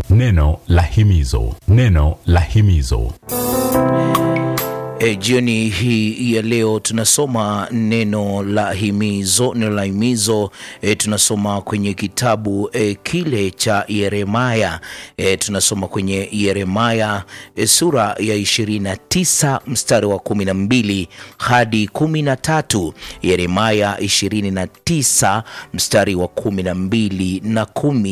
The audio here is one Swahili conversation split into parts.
Neno la himizo, neno la himizo. E, jioni hii ya leo tunasoma neno la himizo. Neno la himizo e, tunasoma kwenye kitabu e, kile cha Yeremaya e, tunasoma kwenye Yeremaya e, sura ya 29 mstari wa 12 hadi 13. Yeremaya 29 mstari wa 12 na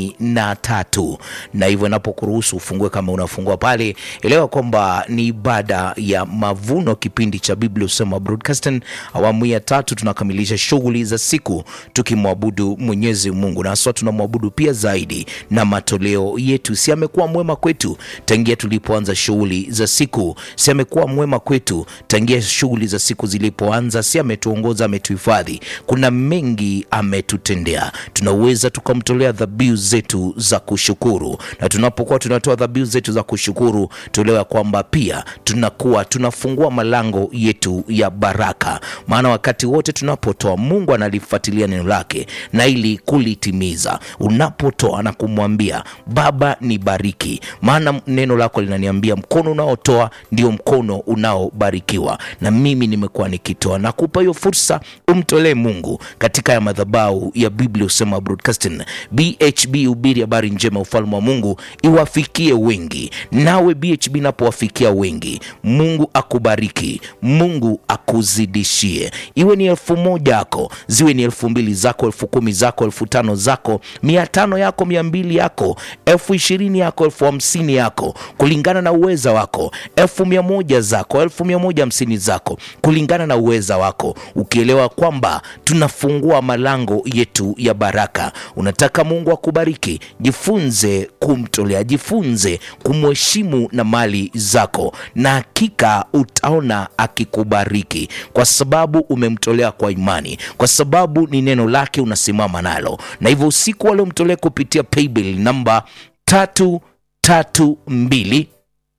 13, na hivyo inapokuruhusu ufungue kama unafungua pale, elewa kwamba ni ibada ya mavuno kipindi cha Biblia Husema Broadcasting awamu ya tatu. Tunakamilisha shughuli za siku tukimwabudu Mwenyezi Mungu, na haswa tunamwabudu pia zaidi na matoleo yetu. Si amekuwa mwema kwetu tangia tulipoanza shughuli za siku? Si amekuwa mwema kwetu tangia shughuli za siku zilipoanza? Si ametuongoza, ametuhifadhi? Kuna mengi ametutendea, tunaweza tukamtolea dhabihu zetu za kushukuru, na tunapokuwa tunatoa dhabihu zetu za kushukuru, tuelewa kwamba pia tunakuwa tunafungua malango yetu ya baraka, maana wakati wote tunapotoa, Mungu analifuatilia neno lake na ili kulitimiza. Unapotoa na kumwambia Baba, nibariki, maana neno lako linaniambia mkono unaotoa ndio mkono unaobarikiwa, na mimi nimekuwa nikitoa. Nakupa hiyo fursa, umtolee Mungu katika ya madhabahu ya Biblia Husema Broadcasting. BHB, hubiri habari njema, ufalme wa Mungu iwafikie wengi. Nawe BHB napowafikia wengi, Mungu akubariki, Mungu akuzidishie. Iwe ni elfu moja yako, ziwe ni elfu mbili zako, elfu kumi zako, elfu tano zako, mia tano yako, mia mbili yako, elfu ishirini yako, elfu hamsini yako, kulingana na uweza wako, elfu mia moja zako, elfu mia moja hamsini zako, kulingana na uweza wako, ukielewa kwamba tunafungua malango yetu ya baraka. Unataka Mungu akubariki, jifunze kumtolea, jifunze kumheshimu na mali zako, na hakika utaona akikubariki, kwa sababu umemtolea kwa imani, kwa sababu ni neno lake unasimama nalo. Na hivyo usiku waliomtolea kupitia paybill namba tatu tatu mbili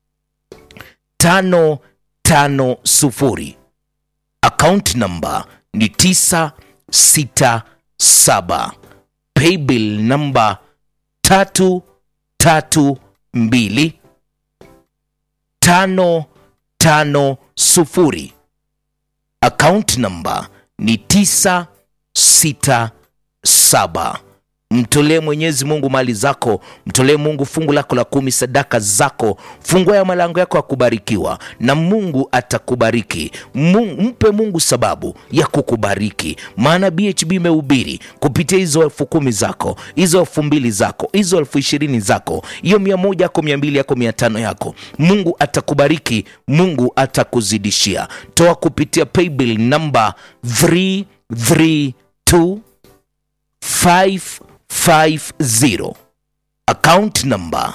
tano tano sufuri akaunti namba ni tisa sita saba paybill namba tatu tatu mbili tano tano sufuri akaunti namba ni tisa sita saba Mtolee Mwenyezi Mungu mali zako, mtolee Mungu fungu lako la kumi, sadaka zako, fungua ya malango yako ya kubarikiwa, na Mungu atakubariki. Mungu, mpe Mungu sababu ya kukubariki, maana BHB imehubiri kupitia hizo elfu kumi zako, hizo elfu mbili zako, hizo elfu ishirini zako, hiyo mia moja yako, mia mbili yako, mia tano yako, Mungu atakubariki, Mungu atakuzidishia. Toa kupitia paybill namba 332 550 account number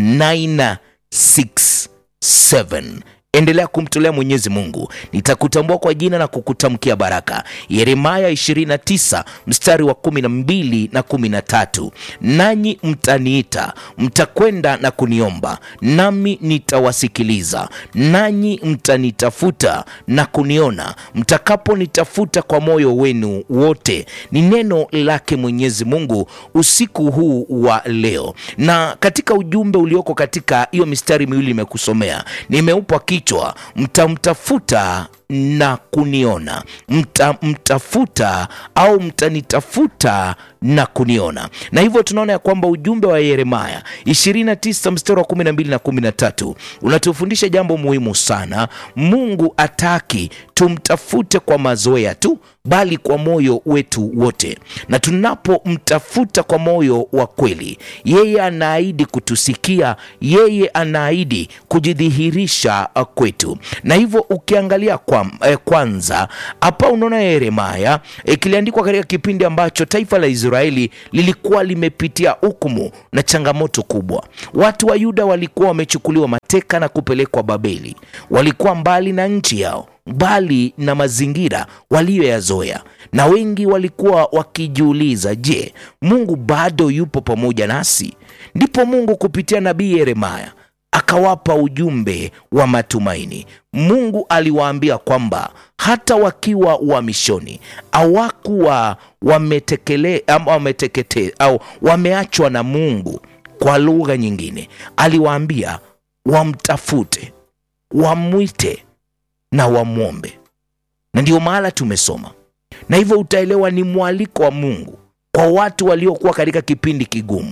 967. Endelea kumtolea Mwenyezi Mungu, nitakutambua kwa jina na kukutamkia baraka. Yeremaya 29 mstari wa 12 na 13, nanyi mtaniita, mtakwenda na kuniomba, nami nitawasikiliza. Nanyi mtanitafuta na kuniona, mtakaponitafuta kwa moyo wenu wote. Ni neno lake Mwenyezi Mungu usiku huu wa leo, na katika ujumbe ulioko katika hiyo mistari miwili imekusomea, nimeupa kichwa mtamtafuta na kuniona, mtamtafuta au mtanitafuta na kuniona. Na hivyo tunaona ya kwamba ujumbe wa Yeremaya 29 mstari wa 12 na 13 unatufundisha jambo muhimu sana. Mungu ataki tumtafute kwa mazoea tu, bali kwa moyo wetu wote, na tunapomtafuta kwa moyo wa kweli, yeye anaahidi kutusikia, yeye anaahidi kujidhihirisha kwetu. Na hivyo ukiangalia kwa, eh, kwanza hapa unaona Yeremaya eh, kiliandikwa katika kipindi ambacho taifa la Israeli lilikuwa limepitia hukumu na changamoto kubwa. Watu wa Yuda walikuwa wamechukuliwa mateka na kupelekwa Babeli, walikuwa mbali na nchi yao mbali na mazingira waliyoyazoea, na wengi walikuwa wakijiuliza, je, Mungu bado yupo pamoja nasi? Ndipo Mungu kupitia nabii Yeremaya akawapa ujumbe wa matumaini. Mungu aliwaambia kwamba hata wakiwa uhamishoni hawakuwa wametekele ama wametekete au wameachwa na Mungu kwa lugha nyingine aliwaambia wamtafute wamwite na wamwombe na ndiyo mahala tumesoma na hivyo utaelewa ni mwaliko wa mungu kwa watu waliokuwa katika kipindi kigumu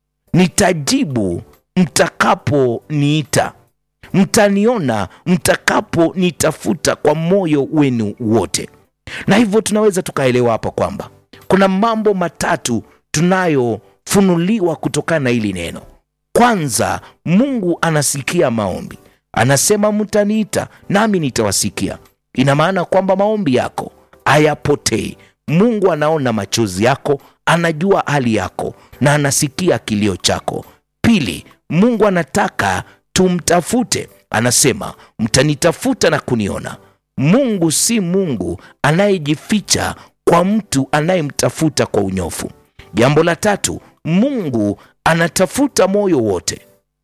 nitajibu mtakaponiita mtaniona mtakaponitafuta kwa moyo wenu wote na hivyo tunaweza tukaelewa hapa kwamba kuna mambo matatu tunayofunuliwa kutokana na hili neno kwanza mungu anasikia maombi anasema mtaniita nami nitawasikia ina maana kwamba maombi yako hayapotei mungu anaona machozi yako anajua hali yako na anasikia kilio chako pili mungu anataka tumtafute anasema mtanitafuta na kuniona mungu si mungu anayejificha kwa mtu anayemtafuta kwa unyofu jambo la tatu mungu anatafuta moyo wote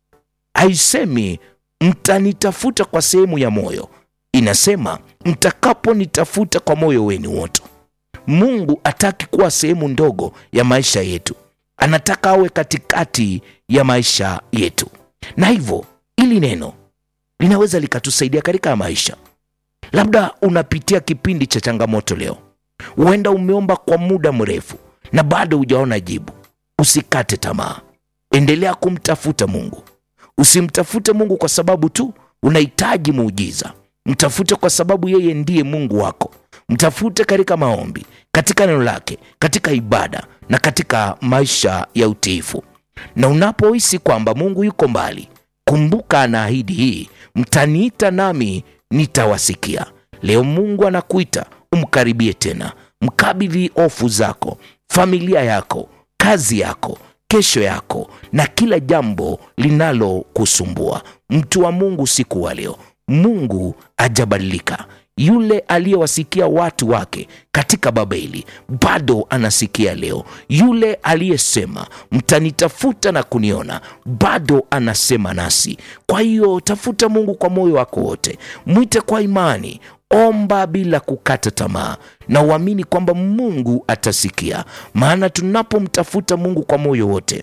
haisemi mtanitafuta kwa sehemu ya moyo inasema mtakaponitafuta kwa moyo wenu wote mungu ataki kuwa sehemu ndogo ya maisha yetu anataka awe katikati ya maisha yetu na hivyo ili neno linaweza likatusaidia katika maisha labda unapitia kipindi cha changamoto leo huenda umeomba kwa muda mrefu na bado hujaona jibu usikate tamaa endelea kumtafuta mungu usimtafute mungu kwa sababu tu unahitaji muujiza mtafute kwa sababu yeye ndiye mungu wako mtafute katika maombi katika neno lake katika ibada na katika maisha ya utiifu na unapohisi kwamba mungu yuko mbali kumbuka anaahidi hii mtaniita nami nitawasikia leo mungu anakuita umkaribie tena mkabidhi hofu zako familia yako kazi yako kesho yako na kila jambo linalokusumbua mtu wa mungu siku wa leo mungu ajabadilika yule aliyewasikia watu wake katika babeli bado anasikia leo yule aliyesema mtanitafuta na kuniona bado anasema nasi kwa hiyo tafuta mungu kwa moyo wako wote mwite kwa imani omba bila kukata tamaa na uamini kwamba mungu atasikia maana tunapomtafuta mungu kwa moyo wote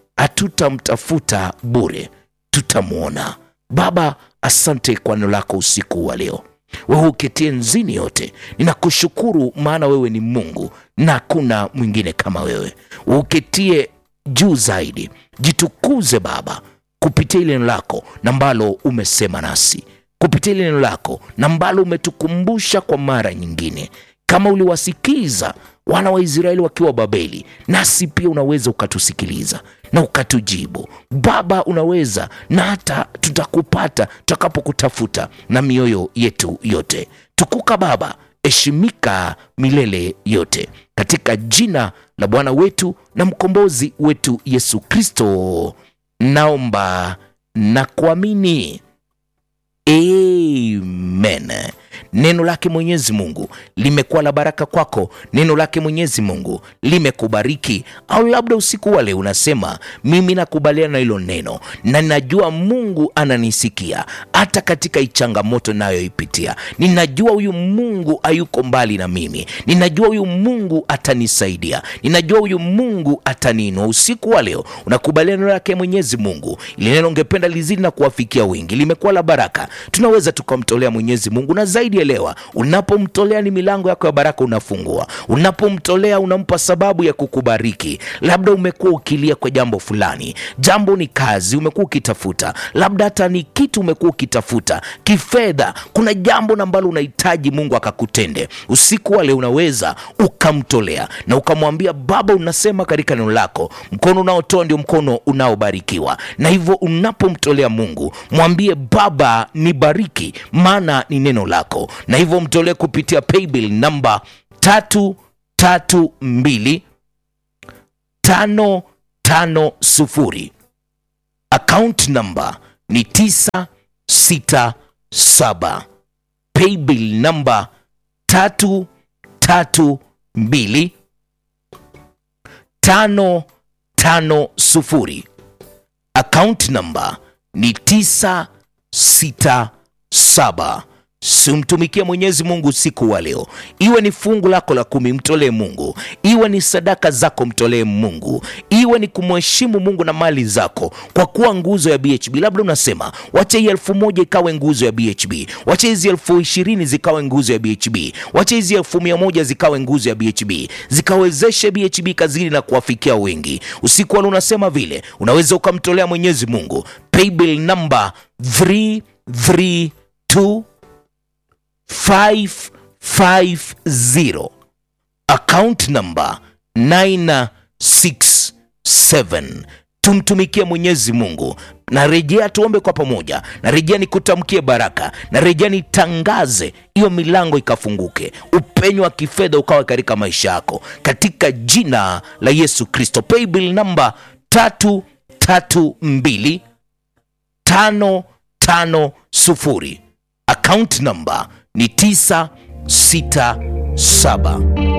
hatutamtafuta bure tutamwona baba asante kwa neno lako usiku wa leo wewe uketie nzini yote ninakushukuru maana wewe ni mungu na hakuna mwingine kama wewe uketie juu zaidi jitukuze baba kupitia ile neno lako na ambalo umesema nasi kupitia ile neno lako na ambalo umetukumbusha kwa mara nyingine kama uliwasikiza wana wa israeli wakiwa babeli nasi pia unaweza ukatusikiliza na ukatujibu baba unaweza na hata tutakupata tutakapokutafuta na mioyo yetu yote tukuka baba heshimika milele yote katika jina la bwana wetu na mkombozi wetu yesu kristo naomba na kuamini amen neno lake mwenyezi mungu limekuwa la baraka kwako neno lake mwenyezi mungu limekubariki au labda usiku wale unasema mimi nakubaliana na hilo neno na ninajua mungu ananisikia hata katika ichangamoto nayoipitia ninajua huyu mungu hayuko mbali na mimi ninajua huyu mungu atanisaidia ninajua huyu mungu ataniinua usiku wa leo unakubaliana neno lake mwenyezi mungu ili neno ungependa lizidi na kuwafikia wengi limekuwa la baraka tunaweza tukamtolea mwenyezi mungu na zaidi elewa unapomtolea ni milango yako ya baraka unafungua unapomtolea unampa sababu ya kukubariki labda umekuwa ukilia kwa jambo fulani jambo ni kazi umekuwa ukitafuta labda hata ni kitu umekuwa ukitafuta kifedha kuna jambo na ambalo unahitaji mungu akakutende usiku wale unaweza ukamtolea na ukamwambia baba unasema katika neno lako mkono unaotoa ndio mkono unaobarikiwa na hivyo unapomtolea mungu mwambie baba nibariki maana ni neno lako na hivyo mtolee kupitia paybill namba tatu tatu mbili tano tano sufuri account namba ni tisa sita saba paybill namba tatu tatu mbili tano tano sufuri account namba ni tisa sita saba simtumikie Mwenyezi Mungu usiku wa leo, iwe ni fungu lako la kumi, mtolee Mungu, iwe ni sadaka zako, mtolee Mungu, iwe ni kumheshimu Mungu na mali zako, kwa kuwa nguzo ya BHB. Labda unasema wacha hii elfu moja ikawe nguzo ya BHB, wacha hizi elfu ishirini zikawe nguzo ya BHB, wacha hizi elfu mia moja zikawe nguzo ya BHB, zikawezeshe BHB kazini na kuwafikia wengi. Usiku wa leo unasema vile, unaweza ukamtolea Mwenyezi Mungu paybill number 332 550 account number 967 tumtumikie mwenyezi mungu na rejea tuombe kwa pamoja na rejea nikutamkie baraka na rejea nitangaze hiyo milango ikafunguke upenyo wa kifedha ukawa katika maisha yako katika jina la yesu kristo paybill namba tatu tatu mbili tano tano sufuri account number ni 967